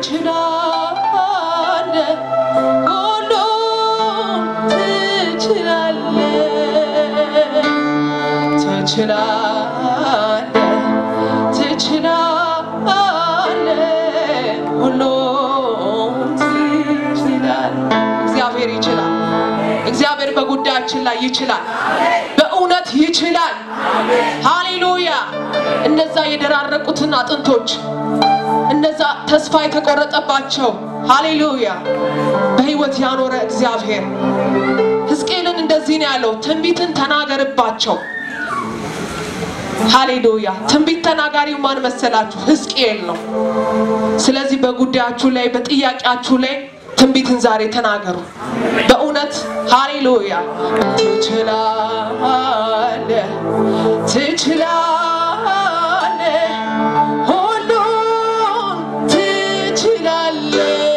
ትችላለህ፣ ሁሉም ትችላለህ፣ ትችላለህ፣ ትችላለህ፣ ሁሉም ትችላለህ። እግዚአብሔር ይችላል። እግዚአብሔር በጉዳያችን ላይ ይችላል። በእውነት ይችላል። ሃሌሉያ! እነዛ የደራረቁትን አጥንቶች እነዛ ተስፋ የተቆረጠባቸው ሃሌሉያ በሕይወት ያኖረ እግዚአብሔር ሕዝቅኤልን እንደዚህ ነው ያለው፣ ትንቢትን ተናገርባቸው። ሃሌሉያ! ትንቢት ተናጋሪው ማን መሰላችሁ? ሕዝቅኤል ነው። ስለዚህ በጉዳያችሁ ላይ በጥያቄያችሁ ላይ ትንቢትን ዛሬ ተናገሩ። በእውነት ሃሌሉያ ትችላለህ፣ ትችላለህ፣ ሁሉን ትችላለህ፣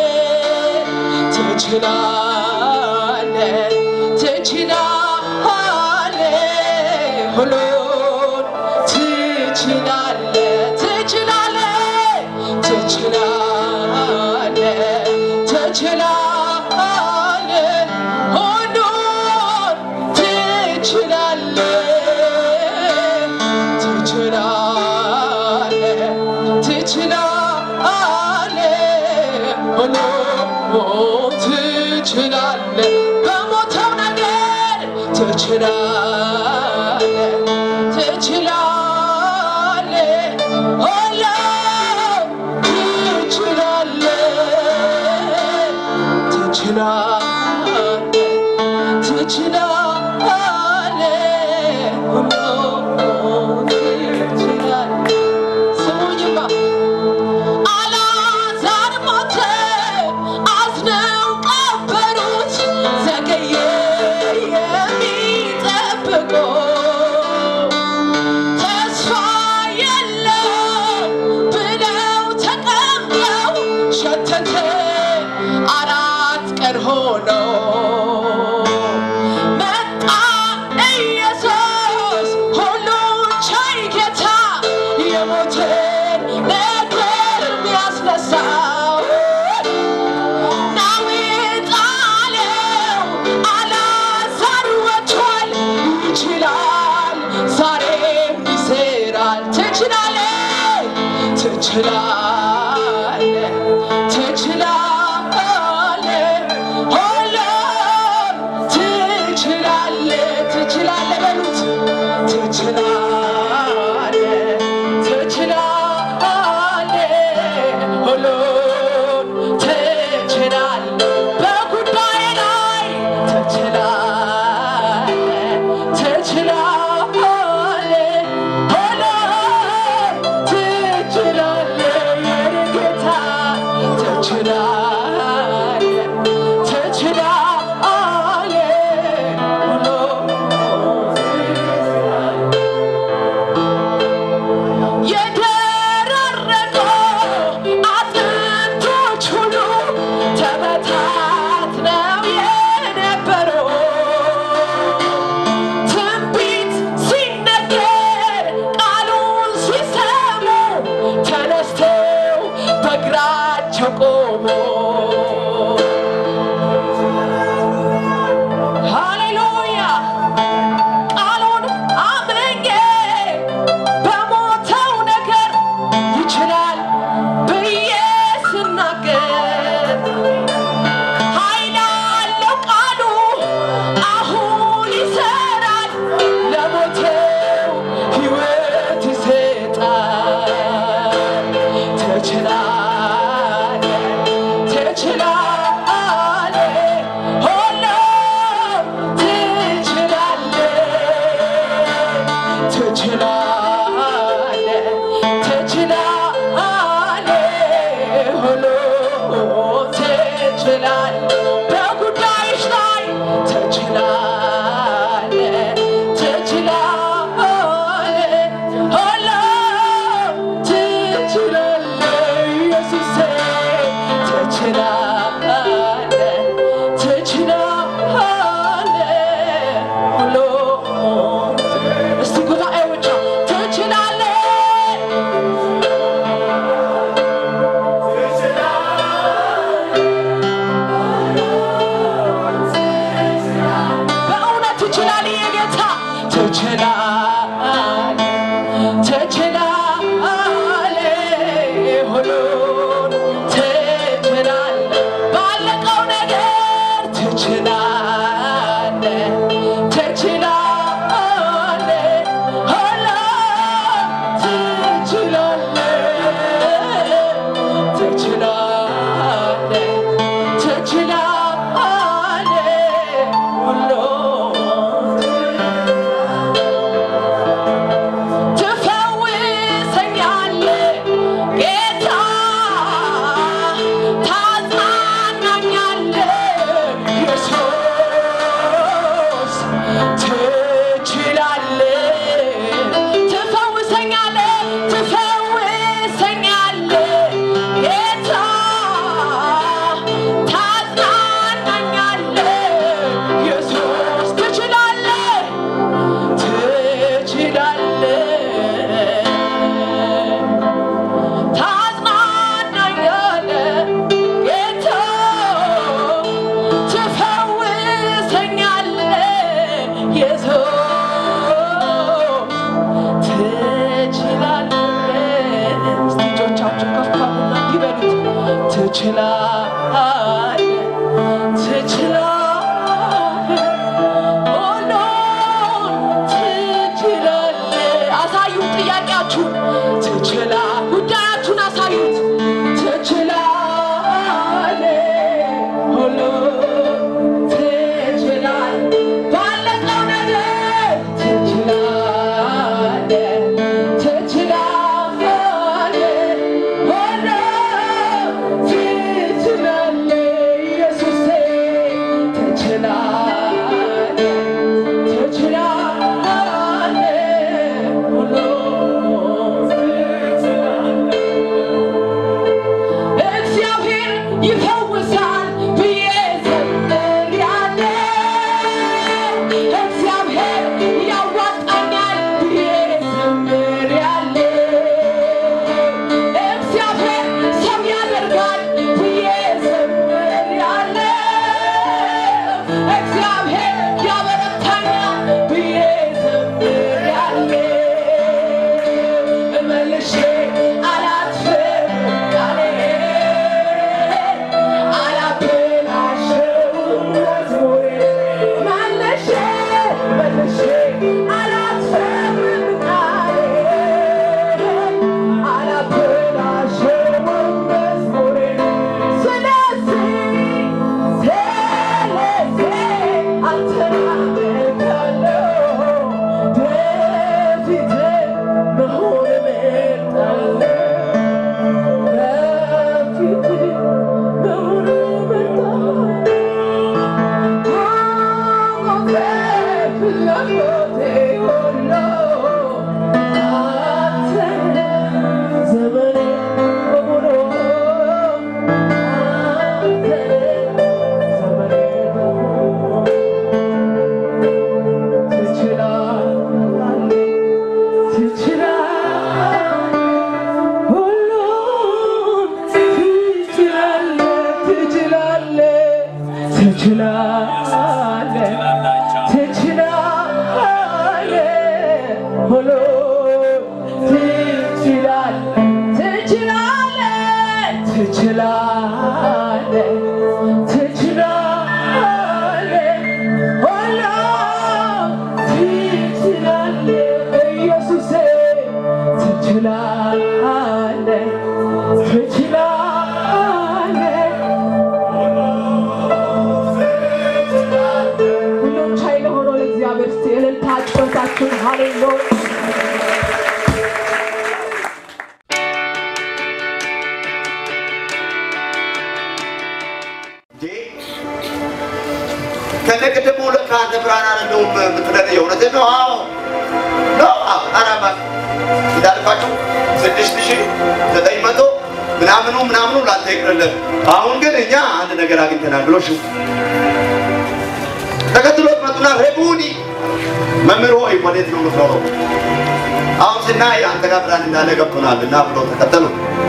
ትችላለህ፣ ትችላለህ፣ ሁሉን ትችላለህ፣ ትችላለህ፣ ትችላለህ ትችላለህ ሁሉን ትችላለህ ትችላለህ ትችላለህ ሁሉን ትችላለህ በሞተው ነገር ትችላለህ ትችላለህ ሁሉን ትችላለህ ትችላለህ ትችላለህ ሁሉን ትችላለህ ስሙኝማ አልዓዛር ሞተ፣ አዝነው ቀበሩት፣ ዘገየ የሚጠብቀው ተስፋ የለም ብለው ተቀምጠው ሸተተ አራት ቀን ሆነው መጣ ኢየሱስ ሁሉን ቻይ ጌታ የሞትን ነገር የሚያስነሳው ናዊት አለው አልዓዛር ወጥቷል ይችላል ዛሬም ይሰራል ትችላለህ ትችላለህ ትችላለህ ሁሉም ትችላለህ ትችላለህ በሉት ትችላለህ ትችላለህ ሁሉን ትችላለህ በጉዳይ ላይ ትችላለህ ትችላለህ ሁሉን ትችላለህ የኔ ጌታ ትችላለህ ትችላለህ ሁሉን የደረረቀው አጥንቶች ሁሉ ተበታትነው የነበረው ትንቢት ሲነገር ቃሉን ሲሰሙ ተነስተው በእግራቸው ቆሙ። ሃሌሉያ ቃሉን አምኜ በሞተው ነገር ይችላል ብዬ ስናገር ኃይል አለው ቃሉ አሁን ይሰራል ለሞተው ሕይወት ይሰጣል ትችላለህ ትችላለህ ትችላለህ ሁሉን ትችላለህ አሳዩት ጥያቄያችሁን ትችላ ጉዳያችሁን አሳዩት ትችላለህ ሁሉን ትችላለህ ባለቀው ነገር ትችላለህ ትችላለህ ሁሉን ትችላለህ ኢየሱሴ ትችላለህ ትችላለህ ሁሉን ትችላለህ እግዚአብሔር ይፈውሳል ብዬ ዘምሬያለሁ። እግዚአብሔር ያዋጣኛል ብዬ ዘምሬያለሁ። እግዚአብሔር ሰው ያደርጋል ብዬ ዘምሬያለሁ። እግዚአብሔር ያበረታኛል ብዬ ዘምሬያለሁ። መልሼ አላጥፍም ቃሌን አላበላሸውም መዝሙሬን መልሼ መልሼ አላጥፍም ቃሌን አላበላሸውም መዝሙሬን ስለዚህ ስለዚህ አንተን አመልካለሁ በፊትህ መሆን እመርጣለሁ በፊትህ መሆን እመርጣለሁ ፍላጎቴ ሁሉ አንተን ዘመኔ በሙሉ አንተን ዘመኔ በሙሉ ትችላለህ ትችላለህ ሁሉን ትችላለህ ትችላለህ ትችላለህ ትችላለህ ሁሉን ትችላለህ ትችላለህ ትችላለህ ትችላለህ ሁሉን ትችላለህ ኢየሱሴ ትችላለህ ትችላለህ ሁሉም ቻይ ለሆነው ለእግዚአብሔር እስቲ እልልታ ጩኸታችሁን ሃሌሉያ ከነቅድሙ ለካ አንተ ብርሃን አይደለሁም የምትለኝ የእውነትህን ነው? አዎ ነው። አዎ አራማ እንዳልኳችሁ ስድስት ሺህ ዘጠኝ መቶ ምናምኑ ምናምኑ ላንተ ይቅርልን። አሁን ግን እኛ አንድ ነገር አግኝተናል ብሎ ሽ ተከትሎት መጡና ሬቡኒ መምህር ሆይ ወዴት ነው የምትኖረው? አሁን ስናይ አንተ ጋር ብርሃን እንዳለ ገብቶናል እና ብሎ ተከተሉ።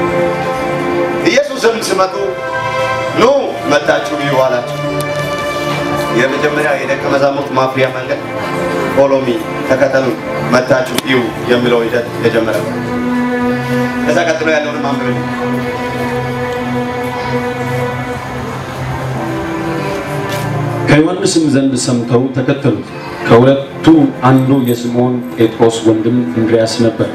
ኢየሱስም ስመጡ ኑ መጣችሁ እዩ አላቸው። የመጀመሪያ የደቀ መዛሙርት ማፍሪያ መንገድ ፎሎሚ ተከተሉ መታችሁ እዩ የሚለው ሂደት የጀመረ ነው። ከዛ ቀጥሎ ያለውን ማንበብ ከዮሐንስም ዘንድ ሰምተው ተከተሉት። ከሁለቱ አንዱ የስምዖን ጴጥሮስ ወንድም እንድርያስ ነበር።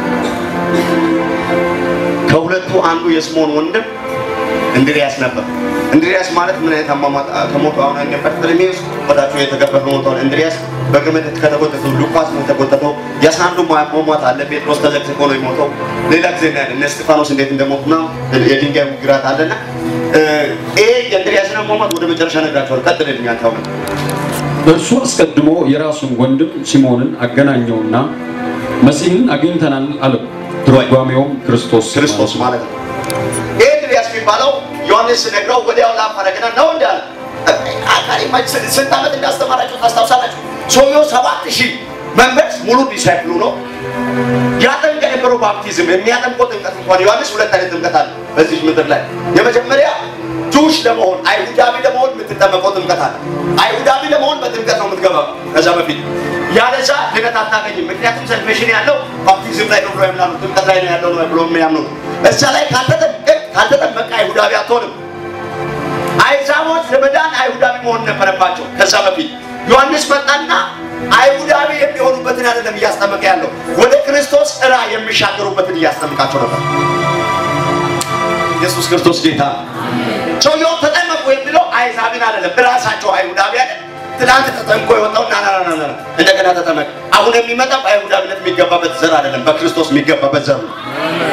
ከሁለቱ አንዱ የስምዖን ወንድም እንድርያስ ነበር። እንድርያስ ማለት ምን አይነት አሟሟት ከሞቱ አሁን እነ በርተሎሜዎስ ወዳቸው የተገፈፈ ሞተዋል። እንድርያስ በገመድ ከተጎተቱ፣ ሉቃስ ነው የተጎተተው። የአስራ አንዱ አሟሟት አለ። ጴጥሮስ ተዘቅዝቆ ነው የሞተው። ሌላ ጊዜ እናያለን እነ እስጢፋኖስ እንዴት እንደሞቱና የድንጋይ ውግራት አለና ይሄ የእንድርያስን አሟሟት ወደ መጨረሻ ነግራቸዋል። ቀጥልልኝ አንተ አሁን እርሱ አስቀድሞ የራሱን ወንድም ሲሞንን አገናኘውና መሲህን አግኝተናል አለው። ትርጓሜውም ክርስቶስ ክርስቶስ ማለት ነው። ይህ እንድርያስ የሚባለው ዮሐንስ ነግረው ወዲያው ላፈረግና ነው እንዳለ አካሪ ስንት ዓመት እንዳስተማራቸው ታስታውሳላችሁ? ሰውየው ሰባት ሺህ መንበርስ ሙሉ ዲሳይፕሉ ነው። ያጠምቅ የነበረው ባፕቲዝም የሚያጠምቀው ጥምቀት እንኳን ዮሐንስ ሁለት አይነት ጥምቀት አለ በዚህ ምድር ላይ። የመጀመሪያ ጁሽ ለመሆን አይሁዳዊ ለመሆን የምትጠመቀው ጥምቀት አለ። አይሁዳዊ ለመሆን በጥምቀት ነው የምትገባው። ከዛ በፊት ያለዛ ድነት አታገኝም። ምክንያቱም ሰልቬሽን ያለው ባፕቲዝም ላይ ነው ብሎ ያምናሉ። ጥምቀት ላይ ነው ያለው ነው ብሎ የሚያምኑት። እዛ ላይ ካልተጠመቅ ካልተጠመቀ አይሁዳዊ አትሆንም። አይዛቦች ለመዳን አይሁዳዊ መሆን ነበረባቸው። ከዛ በፊት ዮሐንስ መጣና አይሁዳዊ የሚሆኑበትን አይደለም እያስጠመቀ ያለው ወደ ክርስቶስ እራ የሚሻገሩበትን እያስጠምቃቸው ነበር። ኢየሱስ ክርስቶስ ጌታ ነው። ሰውየው ተጠመቁ የሚለው አይዛብን አይደለም፣ ራሳቸው አይሁዳውያን ትናንት ተጠምቆ የወጣው ና ና ና ና ና እንደገና ተጠመቅ። አሁን የሚመጣው በአይሁዳዊነት የሚገባበት ዘር አይደለም፣ በክርስቶስ የሚገባበት ዘር ነው።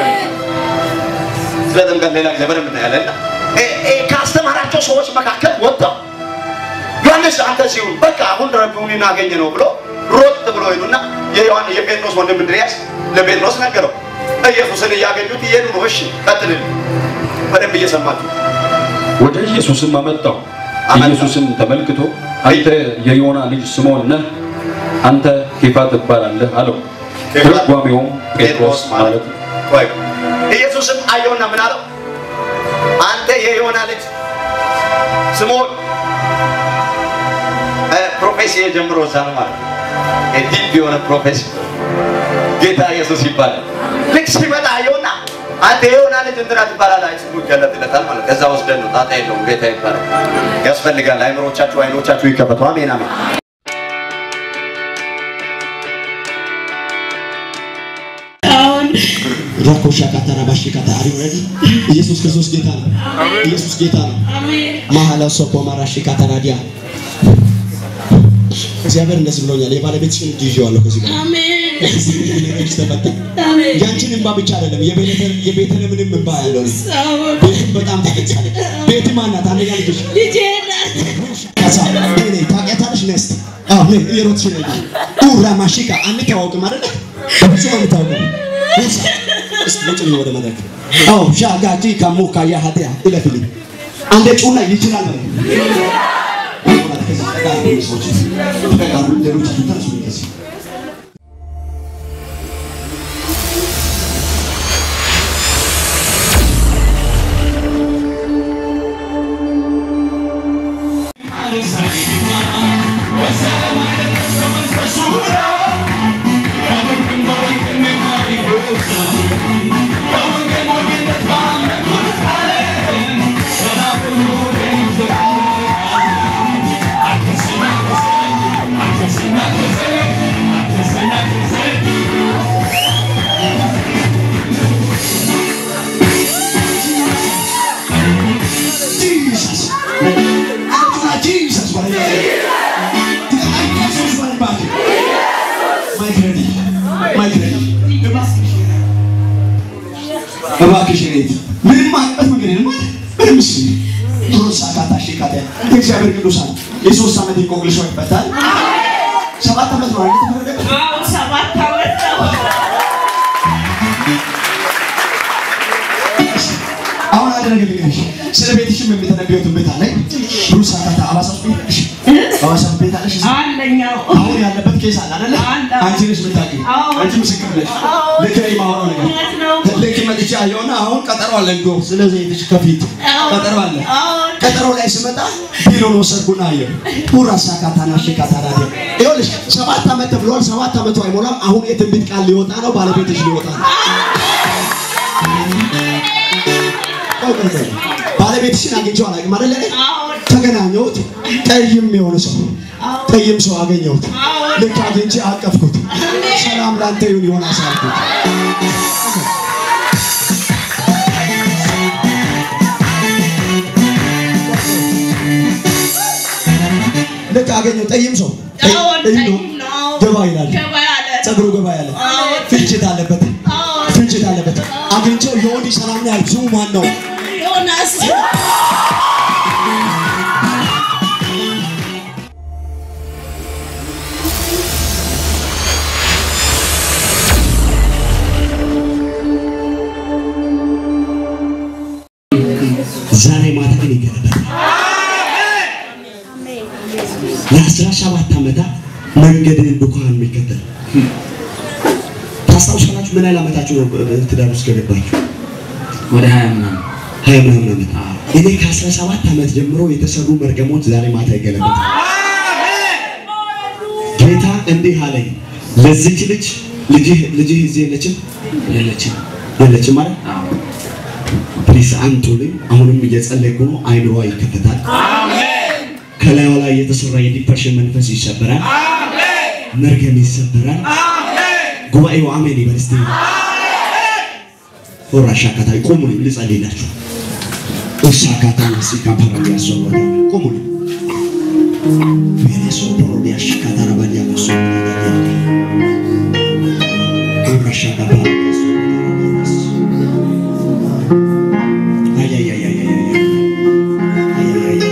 ስለ ጥምቀት ሌላ ጊዜ በደንብ እናያለን። እና እ- እ ካስተማራቸው ሰዎች መካከል ወጣው ዮሐንስ አንተ ሲሆን በቃ አሁን ረቡን አገኘ ነው ብሎ ሮጥ ብሎ ሄዱና የዮሐን የጴጥሮስ ወንድም እንድርያስ ለጴጥሮስ ነገረው። ኢየሱስን እያገኙት እየሄዱ ነው። እሺ ቀጥልን፣ በደንብ እየሰማችሁ ወደ ኢየሱስም አመጣው። አመጣው። ኢየሱስም ተመልክቶ አንተ የዮና ልጅ ስምዖን ነህ፣ አንተ ኬፋ ትባላለህ አለው። ኬፋ ትርጓሜውም ጴጥሮስ ማለት ነው። ቆይ ኢየሱስም አየውና ምን አለው? አንተ የዮና ልጅ ስምዖን እ፣ ፕሮፌሲ የጀምሮ እዛ ነው ማለት ነው። ዲፕ የሆነ ፕሮፌሲ ጌታ ኢየሱስ ይባላል። ልክ ሲመጣ አየውና አንተ የዮና ልጅ እንትና ትባላለህ፣ አይ ስሙ ይገለጥለታል ማለት ከዛ ወስደን ነው። ጣጣ የለውም። ጌታ ይባላል። ያስፈልጋል። አይምሮቻችሁ አይኖቻችሁ ይከፈቱ። አሜን አሜን። ራኮሻ ካታራ ባሽ ካታሪ ወረዲ ኢየሱስ ክርስቶስ ጌታ ነው። ኢየሱስ ጌታ ነው። ማሃላ ሶፖ ማራሽ ካታራዲያ እግዚአብሔር እንደዚህ ብሎኛል። የባለቤትሽን እጅ ይዤዋለሁ ከዚህ ጋር ከዚህ ምንም ነገርሽ ተፈታ። ያንቺን እንባ ብቻ አይደለም የቤተ- የቤተልሔምንም እንባ ያለው ነው። ቤትም በጣም ተፈጻለች። ቤት ማናት? አንደኛ ልጅሽ ከዛ እኔ ታውቂያታለሽ? ነስት አዎ ነይ እየሮጥሽ ነይ ኡራ ማሽካ አንተዋወቅም አይደለ? በፍጹም አንተዋወቅም። ነሳ እስቲ ውጭ ልኝ ወደ መድረክ አዎ ሻጋጂ ከሙ ካያ ሀዲያ ይለፍልኝ አንዴ ጩና ይችላል በለኝ። ከዛ ተቃሉ ሰዎች ተቃሉ ሌሎች ተነሱ ከዚህ Jesus. After Jesus, what Jesus went back. My credit. My credit. እባክሽ እኔት ምንም አይነት መንገድ የለም አይደል? ምንም እሺ ቶሎሳ ካታ ሽካተ እግዚአብሔር ቅዱሳን የሶስት ዓመት እንቆቅልሽ ይፈታል። ሰባት ዓመት ነው አይደል የተፈረደበት? አሁን አንድ ነገር ልንገርሽ፣ ስለ ቤትሽም የሚተነበየው ትንቢት አለኝ። ሩሳ ካታ አዋሳ ውስጥ ቤት አለሽ? አዋሳ ቤት አለሽ? አሁን ያለበት ኬስ አለ አይደለ? አለ። አንቺ ነሽ የምታውቂው። አዎ። አንቺ ምስክር ነሽ። አዎ። ልክ ነኝ የማወራው ነገር እውነት ነው። ልክ መጥቼ አየሁና አሁን ቀጠሮ አለ እንዶ ስለዚህ ቤትሽ ከፊት አዎ። ቀጠሮ አለ። አዎ። ቀጠሮ ላይ ስመጣ ቢሮን ወሰድኩና አየሁ። ኡራሳ ካታና ሽካታና ይኸውልሽ ሰባት ዓመት ተብሏል። ሰባት ዓመቱ አይሞላም። አሁን የትንቢት ቃል ሊወጣ ነው። ባለቤትሽ ሊወጣ ነው። ቆይ ቆይ ቆይ ባለቤትሽን አግኝቼው አላውቅም አይደለ? ተገናኘሁት። ጠይም የሆነ ሰው ጠይም ሰው አገኘሁት። ልክ አግኝቼ አቀፍኩት። ሰላም ላንተ ይሁን ዮናስ አልኩት። ልክ አገኘው ጠይም ሰው ጠይም ነው ገባ ይላል። ጸጉሩ ገባ ያለ ፍንጭት አለበት ፍንጭት አለበት። አግኝቼው የወዲ ሰላም ነው ያልኩት። ስሙ ማን ነው? ዮናስ ዛሬ ማታ ግን ይገለጣል። ለአስራ ሰባት ዓመታት መንገድን ዱካን የሚከተል ታስታውሳላችሁ? ምን ያህል ዓመታችሁ ነው በ- ትዳር ውስጥ ከገባችሁ? ወደ ሀያ ምናምን ሀያ ምናምን ዓመት። እኔ ከአስራ ሰባት ዓመት ጀምሮ የተሰሩ መርገሞች ዛሬ ማታ ይገለጣል። ጌታ እንዲህ አለኝ፣ ለዚች ልጅ ልጅህ ልጅህ እዚህ የለችም የለችም። የለችም ማለት አዎ ፕሊስ አንቱልኝ። አሁንም እየጸለይኩ ነው። አይምሯ ይከፈታል። ከላዩ ላይ የተሰራ የዲፕሬሽን መንፈስ ይሰበራል። መርገም ይሰበራል። ጉባኤው አሜን ይበል እስቲ። ሆራሻ ካታ ቆሙልኝ፣ ልጸልይላችሁ። እሳ ካታ ሲካ ፓራዲያ ሶሮዳ ቆሙልኝ። ቬኔሶ ፖሮዲያ ሽካታ ረባዲያ መሶ ሆራሻ ካታ አይ አይ አይ አይ አይ አይ አይ አይ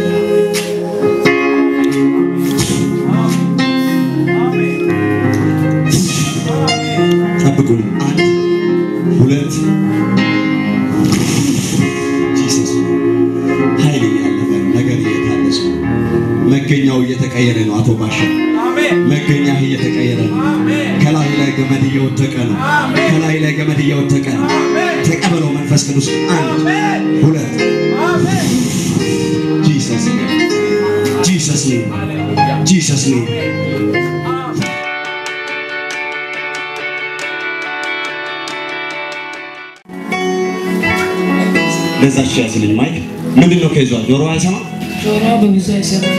ጠብቁኝ። አንድ ሁለት ጂሰስ ኃይል እያለፈ ነው። ነገር እየታደሰ ነው። መገኛው እየተቀየረ ነው። አቶ ባሻ መገኛ እየተቀየረ ነው። ከላይ ላይ ገመድ እየወደቀ ነው። ከላይ ላይ ገመድ እየወደቀ ነው። ተቀበለው መንፈስ ቅዱስ። አንድ ሁለት ጂሰስ ጂሰስ ጂሰስ ለዛች ያዝልኝ ማይክ ምንድን ነው ከይዟል? ጆሮ አይሰማ? ጆሮ በብዙ አይሰማም።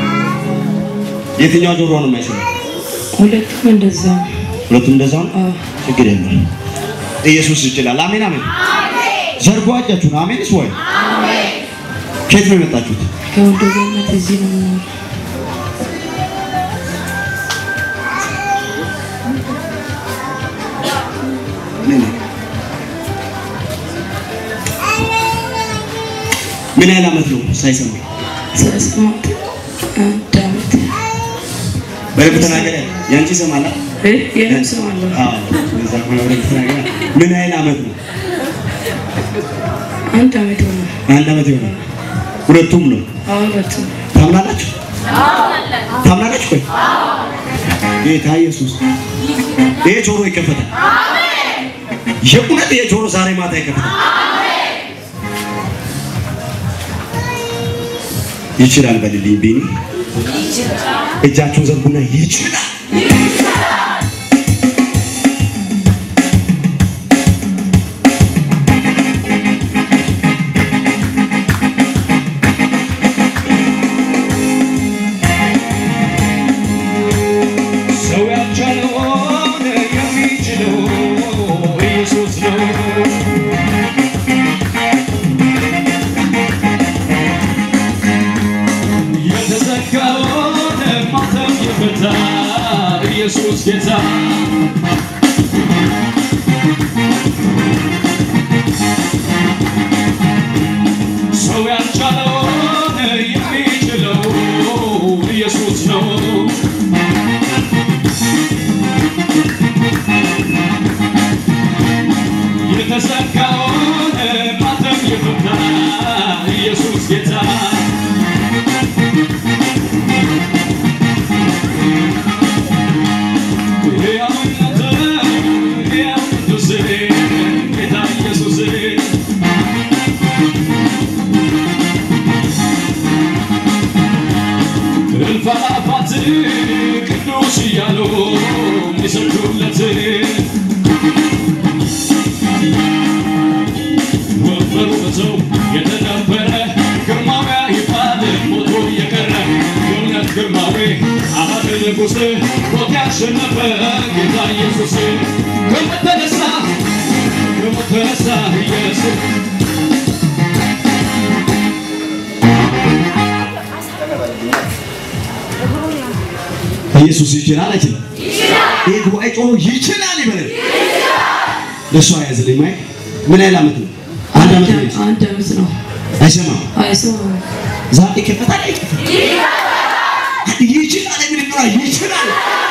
የትኛው ጆሮ ነው የማይሰማ? ሁለቱም እንደዛ ነው። ሁለቱም እንደዛ ነው። አዎ። ችግር የለም። ኢየሱስ ይችላል። አሜን አሜን። ዘርጎ እጃችሁን። አሜንስ ወይ ከየት ነው የመጣችሁት? ከወንዶ ገነት እዚህ ነው የምኖረው። ምን ያህል ዓመት ነው ሳይሰማ? ሳይሰማት አንድ ዓመት በደንብ ተናገረ። ያንቺ ይሰማል? እ የኔም እሰማለሁ። አዎ። ለዛ ከሆነ በደንብ ተናገረ። ምን ያህል ዓመት ነው? አንድ ዓመት ሆነ። አንድ ዓመት ይሆናል። ሁለቱም ነው። አዎ ሁለቱም ታምናላችሁ? ታምናላችሁ? ቆይ ጌታ ኢየሱስ ይሄ ጆሮ ይከፈታል። የእውነት ይሄ ጆሮ ዛሬ ማታ ይከፈታል። ይችላል በልልኝ ቢኒ እጃችሁን ዘርጉና ይችላል ሰው ያልቻለውን የሚችለው ኢየሱስ ነው። የተዘጋውን ማተም የፈታ ኢየሱስ ጌታ ሰው ያልቻለውን የሚችለው ኢየሱስ ነው። የተዘጋውን ማተም የፈታ ኢየሱስ ጌታ ሕያውነት ሕያው ቅዱስ ጌታ ኢየሱስ እልፍ አእላፋት ቅዱስ እያሉ የሚሰግዱለት ወንበሩ በሰው የተነበረ ግርማዊ ይባል ሞቶ የቀረ የእውነት ግርማዊ አባት ንጉሥ ሞት ያሸነፈ ጌታ ኢየሱስ ከሞት ተነሳ ከሞት ተነሳ ኢየሱስ ኢየሱስ ይችላል አይችልም? ይሄ ጉባኤ ጮሆ ይችላል ይበል። ለእሷ ያዝልኝ ማይክ ምን ያህል ዓመት ነው? አንድ ዓመት ነው። አንድ ዓመት ነው። አይሰማም። አይሰማም። ዛሬ ይከፈታል አይከፈትም? ይችላል የሚል ጥራ ይችላል።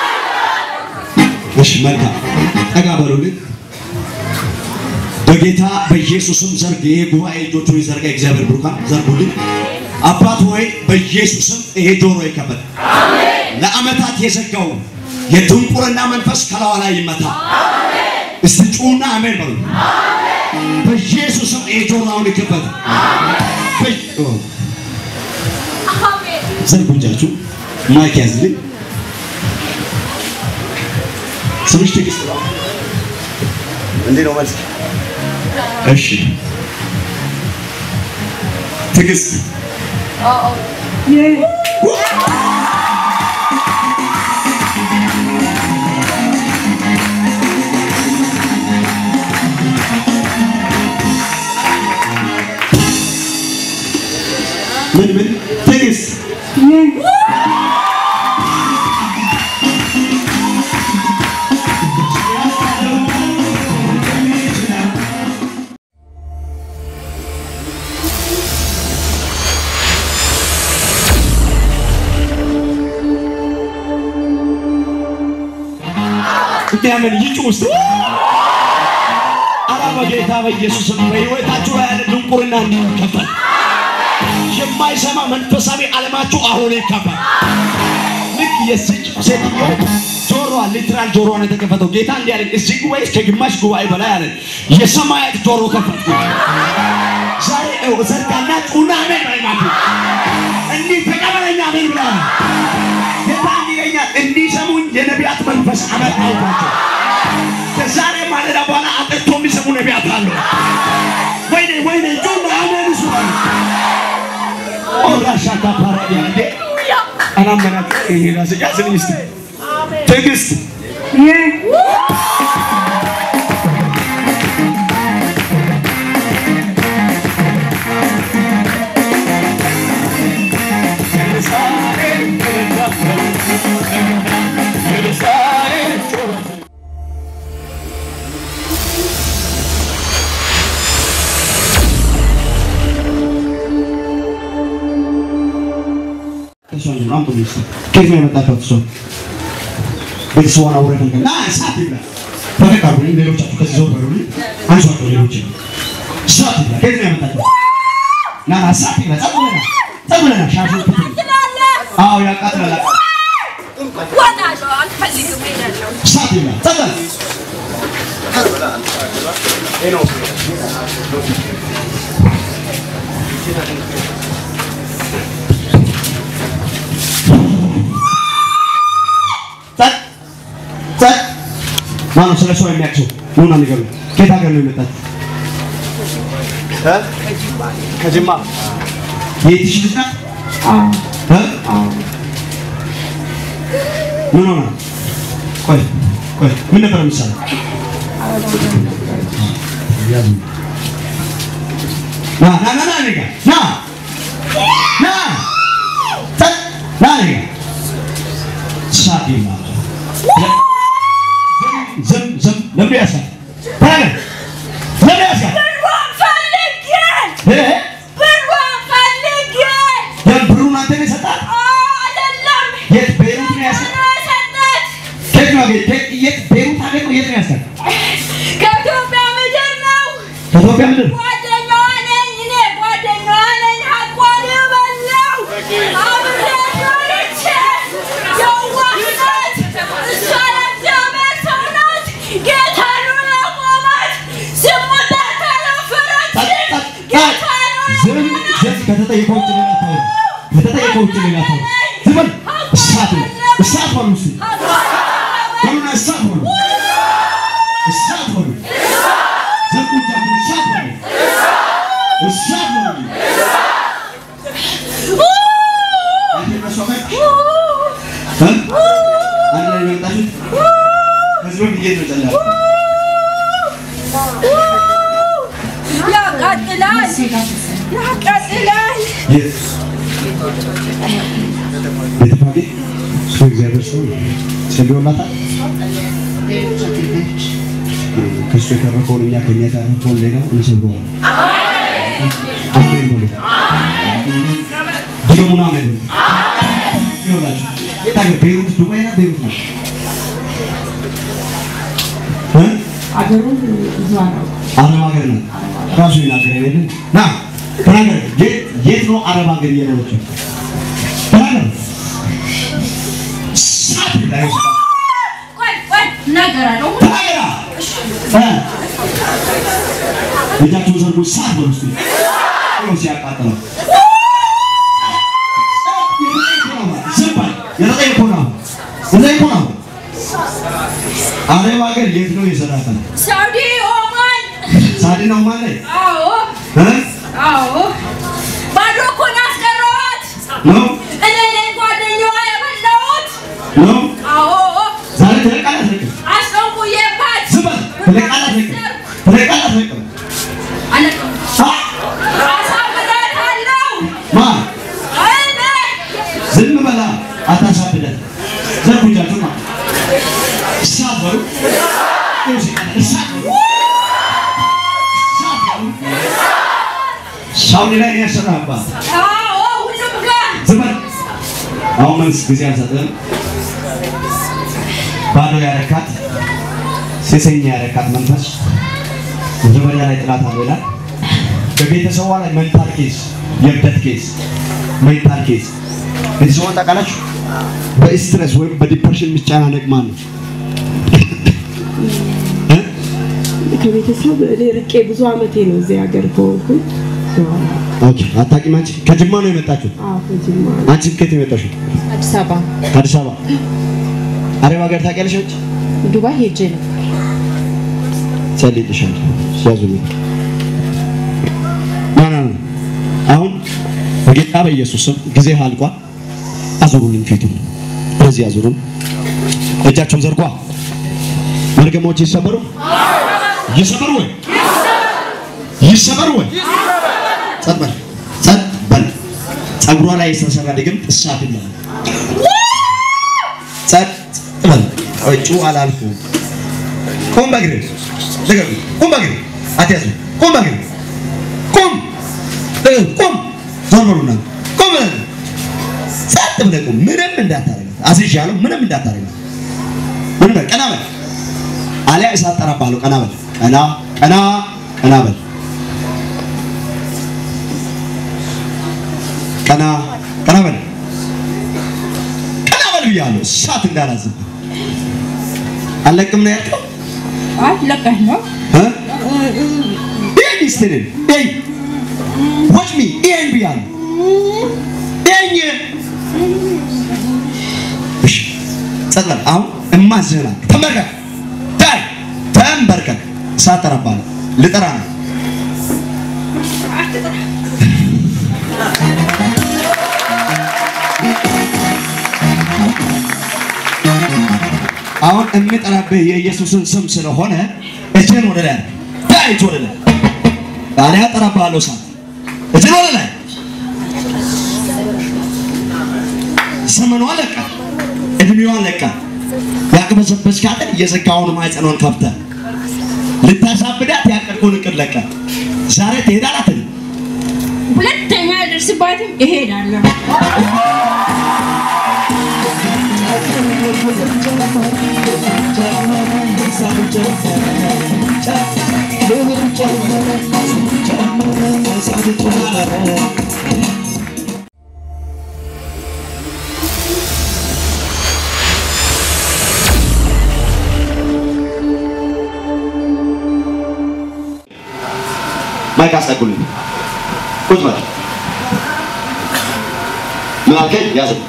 እሺ መልካም ጠጋ በሉልኝ። በጌታ በኢየሱስም ዘርግ። ይሄ ጉባኤ እጆቹን ይዘርጋ። እግዚአብሔር ብሩካን ዘርጉልኝ። አባት ሆይ በኢየሱስም ይሄ ጆሮ ይከፈት። ለዓመታት የዘጋው የድንቁርና መንፈስ ከላዋ ላይ ይመታ። እስቲ ጩና አሜን በሉ። በኢየሱስም ይሄ ጆሮ አሁን ይከፈት። በ- ዘርጉ እጃችሁ። ማይክ ያዝልኝ። ስምሽ ትዕግስት ነው። እንዴት ነው መልስ? እሺ ትዕግስት ምን ምን ትዕግስት እግዚአብሔር ይጩ ውስጥ አራ በጌታ በኢየሱስ ስም በሕይወታችሁ ላይ ያለ ድንቁርና እንዲከፈል የማይሰማ መንፈሳዊ ዓለማችሁ አሁን ይከፈል። ልክ የዚች ሴትዮ ጆሮዋ ሊትራል ጆሮዋን የተከፈተው ጌታ እንዲያደርግ እዚህ ጉባኤ ከግማሽ ጉባኤ በላይ አለ የሰማያት ጆሮ ከፈትኩ። ዛሬ ነው ዘርጋና ጩና አሜን ባይማቱ እንዲህ ተቀበለኛ አሜን ብላ ጌታ እንዲለኛል እንዲሰሙኝ የነቢያት መንፈስ አመጣሁባቸው። ከዛሬ ማለዳ በኋላ አጠጥቶ የሚሰሙ ነቢያት አሉ። ወይኔ ወይኔ ጩና አሜን እሱ ኦራሻታ ፓራዲያ እንዴ አላመናት ይሄ ራስ ያዝልኝ እስቲ ትዕግስት ከየት ነው የመጣችሁት? እሷ ቤተሰቧን አውረድ ና እሳት ይብላ ተነቃሩ። ሌሎቻችሁ ከዚህ ዞር በሉ። አንሷቸው። ሌሎች እሳት ይብላ። ከየት ነው የመጣችሁት? ና ና እሳት ይብላ። ጸጥ ብለና ጸጥ ብለና ሻሹ አዎ ያቃጥላል። እሳት ይብላ። ጸጥ በል ጸጥ ጸጥ። ማነው ስለ ሰው የሚያቅሰው? ኑና ንገሩ። ከየት ሀገር ነው የመጣችው? እ? ከጅማ የትሽ ልጅ ናት? እ? ምን ሆና? ቆይ ቆይ፣ ምን ነበር የምትሰራው? ና ና ና ና እኔ ጋር ና ና ጸጥ ና እኔ ጋር እሳት ይማል ዝም ዝም ለምን ያሳል ታዲያ ለምን ያሳል እ ብሩን አንተ ነው የሰጣት? የት ቤይሩት ነው ያስገባው? ከየት ነው ያገኘ- ከየት- የት ቤይሩት ሀገር ነው? የት ነው ያስገባው? ከኢትዮጵያ ምድር ነው። ከኢትዮጵያ ምድር ጓደኛዋ ነኝ እኔ ጓደኛዋ ነኝ። ሀቋን የበላው አብሬያት ኖርቼ የዋህናት እሷ የእግዚአብሔር ሰው ናት። ጌታን ያቆማት ዝሙት አልተደፈረች። ጌታን ዝም ዝም ከተጠየቀው ውጭ ሌላ አታውራ። ከተጠየቀው ውጭ ሌላ አታውራ። ዝም በል። እሳት ነው እሳት በሉ እስኪ በሉና እሳት በሉ እሳት በሉ ዝም ብላችሁ እሳት በሉ እሳት በሉ አንተ እነሱ አመጣ እ? አንድ ላይ ነው የመጣችሁት? ከዚህ በፊት የት ነው ጸለያችሁት? ያቃጥላል፣ ያቃጥላል። የት? ቤተፋጌ እሱ እግዚአብሔር ሰው ነው። ጸልዮላታል። ከእሱ የተረፈውን እኛ ከእኛ የተረፈውን ሌላ እንሰብረዋለን። አሜን በሉ። ድገሙና አሜን በሉ። ይኸውላችሁ የት ሀገር? ቤይሩት ዱባይ ናት? ቤይሩት ናት? እ? አረብ ሀገር ናት። ራሱ ይናገር አይደለም? ና ተናገር። የት- የት ነው አረብ ሀገር እየኖረችው? ተናገር። ሳት ላይ ውስጥ ቆይ ቆይ እናገራለሁ። ተናገራ እ? እጃችሁን ዘርጉ። ሳት በሉ እስኪ። ይኸው ሲያቃጥለው ዝም በል። የተጠየቀው ነው። የተጠየቀው ነው። አረብ ሀገር የት ነው የሰራተው? ሳውዲ ኦማን። ሳዲ ነው ማለት አዎ እ? አዎ ባዶ ነው እኔ ነኝ ጓደኛዋ የበላሁት። ነው አዎ ዛሬ ትለቃለህ አትለቅም? አስጠንቁዬባት ዝም በል ትለቃለህ አትለቅም? ትለቃለህ አትለቅም? አለቅም አ አሳብዳታለሁ። ማን እኔ ዝም በላ አታሳብደን። ዘርጉ እጃችሁን ማለት እሳት በሉ እሳት በሉ እሳት በሉ ሳውዲ ላይ ነው ያሰራህባት። አዎ ሁሉም ጋር ዝም በል አሁን መንግስት ጊዜ አልሰጥህም። ባዶ ያረካት ሴሰኛ ያረካት መንፈስ መጀመሪያ ላይ ጥላት አለው ይላል። በቤተሰቧ ላይ ሜንታል ኬዝ፣ የእብደት ኬዝ፣ ሜንታል ኬዝ እዚህ ሰውን ታውቃላችሁ? በስትረስ ወይም በዲፕሬሽን የሚጨናነቅ ማን ነው? እ? ከቤተሰብ እኔ ርቄ ብዙ አመቴ ነው እዚህ ሀገር ከሆንኩኝ። ኦኬ አታውቂም አንቺ? ከጅማ ነው የመጣችው? አዎ ከጅማ አንቺ ከየት ነው የመጣሽው? አዲስ አበባ ከአዲስ አበባ። አረብ ሀገር ታውቂያለሽ አንቺ? ዱባይ ሄጄ ነው። ጸልይልሻል ያዙልኝ። ና ና ና። አሁን በጌታ በኢየሱስ ስም ጊዜ አልቋል። አዙሩልኝ ፊቱን ወደዚህ አዙሩን። እጃቸውን ዘርጓ። መርገሞች ይሰበሩ ይሰበሩ ወይ ይሰበሩ ወይ ጸጥ በል ጸጥ በል። ጸጉሯ ላይ የተሰራ ድግምት እሳት ይላል። ጸጥ በል። እጩ አላልኩም። ቁም በእግርህ ልቀቁ። ቁም በእግርህ አትያዙ። ቁም በእግርህ ቁም ልቀቁ። ቁም ዞር በሉና ቁም በል። ጸጥ ብለህ ቁም። ምንም እንዳታረጋት አዝዣለሁ። ምንም እንዳታረጋት። ምንም በል። ቀና በል አሊያ እሳት ጠራብሃለሁ። ቀና በል። ቀና ቀና ቀና በል። ቀና ቀና በል። ቀና በል ብያለሁ። እሳት እንዳላዝብህ አለቅም ነው ያልከው። አይ ለቀህ ነው ይሄን ሚስትህን ይሄን watch me ይሄን ብያለሁ። ይሄን እሺ፣ ጸጥ በል። አሁን እማዝህና ተንበርከክ፣ ታይ ተንበርከክ። እሳት ጠራብሃለሁ። ልጠራ ነው። አሁን የምጠራብህ የኢየሱስን ስም ስለሆነ እጅህን ወደ ላይ አድርግ። ታይ እጅ ወደ ላይ አሊያ ጠራብሃለሁ እሳት። እጅህን ወደ ላይ ዘመኗ ለቃ እድሜዋ ለቃ ያቅበዘበዝካትን የዘጋውን ማህፀኗን ከፍተህ ልታሳብዳት ያቀድከውን እቅድ ለቀ ዛሬ ትሄዳላት ሁለተኛ ደርስባትም እሄዳለሁ። ማይክ አስጠጉልኝ። ቁጭ በል። ምን አልከኝ? ያዘኝ።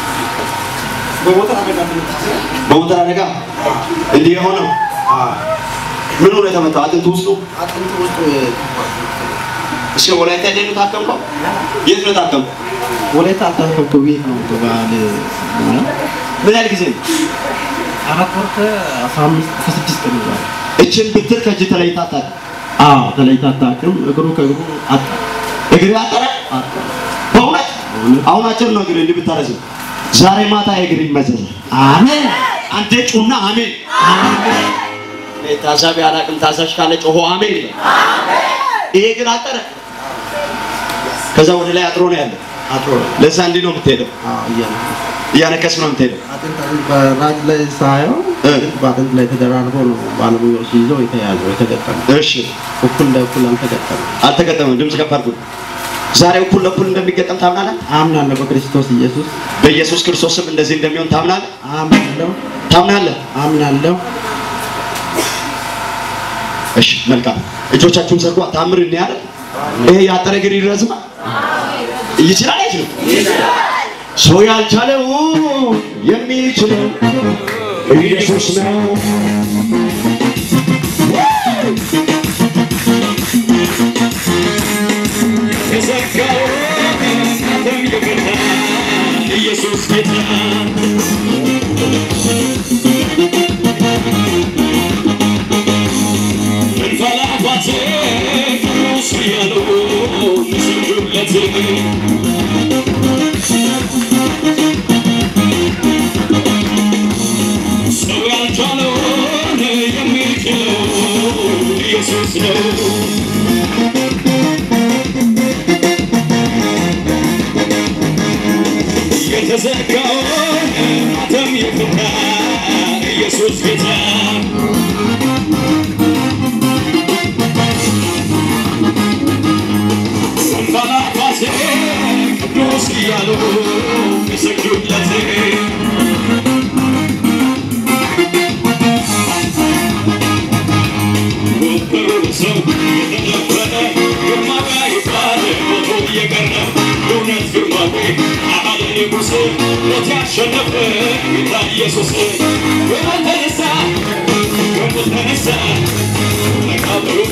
በሞተር አደጋ እንዲህ የሆነው ምን ሆነ የተመታው? አጥንቱ ውስጡ እሺ፣ ወላይታ ሄደህ ነው የታከምከው? የት ነው የታከምከው? ወላይታ አልታከምኩ ቤት ነው በባህል ምን ያህል ጊዜ ነው? አራት ወር ከአስራ አምስት ከስድስት ቀን ይዟል። እችን ብትር ከእጅ ተለይታ አታውቅም? አዎ ተለይታ አታውቅም። እግሩ ከእግሩ አጣ እግር አጠረ? በእውነት አሁን አጭር ነው እግር እንዲህ ብታረዝም ዛሬ ማታ እግር ይመዘዛል። አሜን። አንዴ ጩና አሜን። እኔ ታዛቢ አላውቅም። ታዛዥ ካለ ጮሆ አሜን ይበል። ይሄ እግር አጠረ። ከዛ ወደ ላይ አጥሮ ነው ያለው። አጥሮ ለዛ እንዲህ ነው የምትሄደው፣ እያነከስ ነው የምትሄደው። በራጅ ላይ ሳየው በአጥንት ላይ ተደራርቦ ነው ባለሙያዎች ይዘው የተያዘው የተገጠመ። እሺ እኩል ለእኩል አልተገጠመም። አልተገጠመም። ድምፅ ከፍ አድርጉ። ዛሬ እኩል ለእኩል እንደሚገጠም ታምናለህ? አምናለሁ በክርስቶስ ኢየሱስ በኢየሱስ ክርስቶስ ስም እንደዚህ እንደሚሆን ታምናለህ? አምናለሁ ታምናለህ? አምናለሁ። እሺ መልካም። እጆቻችሁን ዘርጓ። ታምር እኔ አይደል? ይሄ ያጠረ እግር ይረዝማል? ይችላል አይችልም? ሰው ያልቻለው የሚችለው ኢየሱስ ነው። የዘጋው ጌታ እንፈላጓቴ ቅዱስ እያሉ ይስጁለት ሰው ያልቻለውን የሚችለው ኢየሱስ ነው። የተዘጋውን ማተም የፈታ ኢየሱስ ጌታ ወንባላፋሴ ቅዱስ እያሉ ይሰግዱለት ወንበሩ ሰው የተደፈነ ግርማዊ ይባል ሞቶ እየቀረ እውነት ግርማዊ አለ ንጉሥ ሞት ያሸነፈ ጌታ ኢየሱስ ከሞት ተነሳ ከሞት ተነሳ መቃብሩን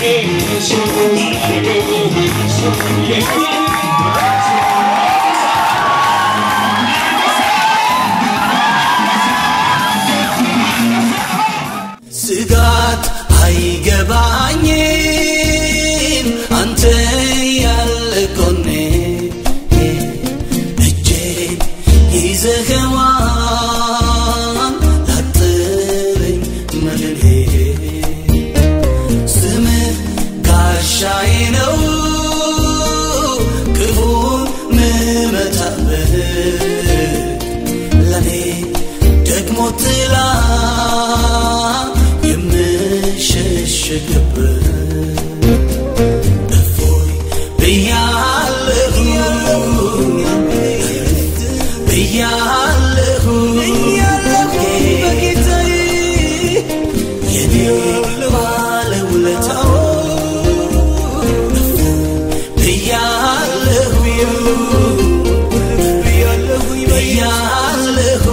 አላረገው ስጋት አይገባኝም አንተ ያለ ጎኔ እጄን ይዘኸዋል ላጥረኝ መድኔ ስምህ ጋሻዬ ነው ክፉን ምመታበት ለኔ ደግሞ ጥላ የምሸሸግበት እፎይ ብያለሁ ብያለሁ በጌታዬ የኔ ባለውለታው እፎይ ብያለሁ ብያለሁ ብያለሁ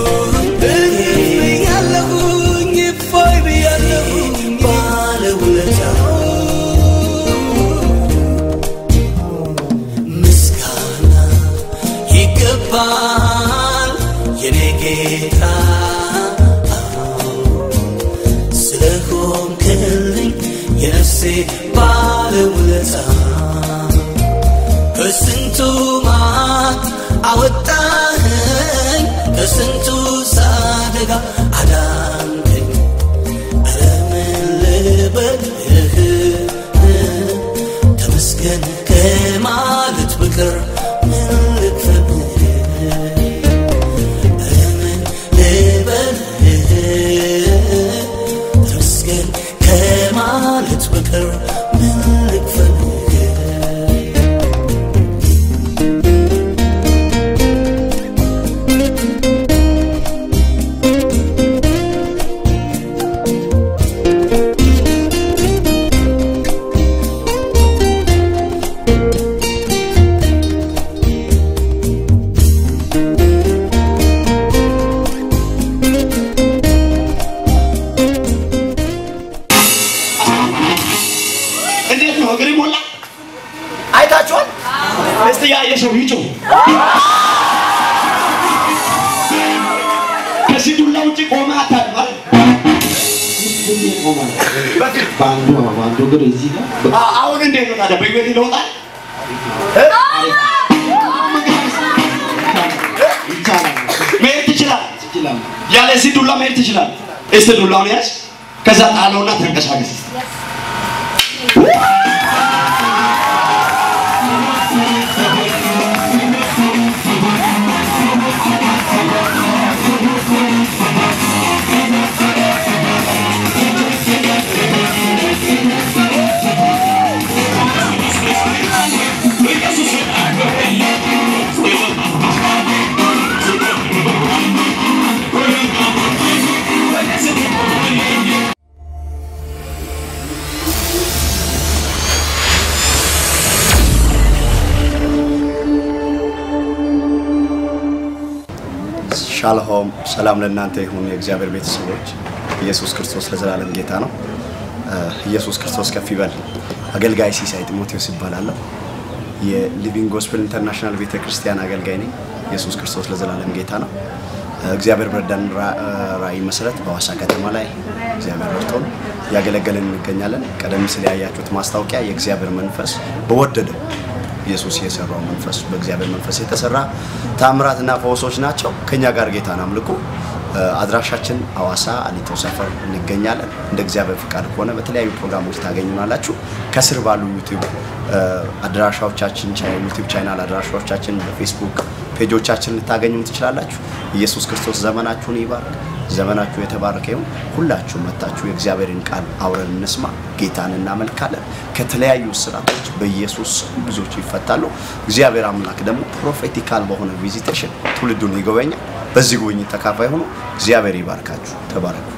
ብያለሁኝ እፎይ ብያለሁ ባለውለታው ምስጋና ይገባል የኔ ጌታ ስለሆንክልኝ የነፍሴ ባለውለታ ከስንቱ ማት አወጣኸኝ ከስንቱ ሳደጋ አዳንከኝ ኧረ ምን ልበልህ ተመስገን ከማለት በቀር ምን ልክፈልህ ኧረ ምን ልበልህ ተመስገን ከማለት በቀር ምን ልክፈልህ እንዴት ነው እግር ሞላ? አይታችኋል? እስቲ ያየ ሰው ይጮህ። ከዚህ ዱላ ውጭ ቆመ አታድማል። በአንዱ በአንዱ እግር እዚህ ጋር አ- አሁን እንዴት ነው ታዲያ? በህይወት ይለውጣል? እ? ይቻላል መሄድ ትችላል። ይችላል። ያለ እዚህ ዱላ መሄድ ትችላል። እስቲ ዱላውን ያዝ፣ ከዛ ጣለውና ተንቀሳቀስ። ሻሎም ሰላም ለእናንተ ይሁን የእግዚአብሔር ቤተሰቦች ኢየሱስ ክርስቶስ ለዘላለም ጌታ ነው እ፣ ኢየሱስ ክርስቶስ ከፍ ይበል አገልጋይ ሲሳይ ጢሞቴዎስ ይባላለሁ የሊቪንግ ጎስፕል ኢንተርናሽናል ቤተ ክርስቲያን አገልጋይ ነኝ ኢየሱስ ክርስቶስ ለዘላለም ጌታ ነው። እግዚአብሔር በረዳን ራ- ራእይ መሰረት በሐዋሳ ከተማ ላይ እግዚአብሔር ረድቶን እያገለገልን እንገኛለን። ቀደም ሲል ያያችሁት ማስታወቂያ የእግዚአብሔር መንፈስ በወደደው ኢየሱስ የሰራው መንፈስ በእግዚአብሔር መንፈስ የተሰራ ታምራትና ፈውሶች ናቸው። ከኛ ጋር ጌታን አምልኩ። አድራሻችን ሐዋሳ አሊቶ ሰፈር እንገኛለን። እንደ እግዚአብሔር ፍቃድ ከሆነ በተለያዩ ፕሮግራሞች ታገኙናላችሁ። ከስር ባሉ ዩቲዩብ አድራሻዎቻችን ዩቲዩብ ቻናል አድራሻዎቻችን በፌስቡክ ፔጆቻችን ልታገኙ ትችላላችሁ። ኢየሱስ ክርስቶስ ዘመናችሁን ይባርክ። ዘመናችሁ የተባረከ ይሁን። ሁላችሁ መታችሁ የእግዚአብሔርን ቃል አውረን እንስማ። ጌታን እናመልካለን። ከተለያዩ ስራቶች በኢየሱስ ስም ብዙዎች ይፈታሉ። እግዚአብሔር አምላክ ደግሞ ፕሮፌቲካል በሆነ ቪዚቴሽን ትውልዱን ይጎበኛል። በዚህ ጉብኝት ተካፋይ ሆኖ እግዚአብሔር ይባርካችሁ። ተባረኩ።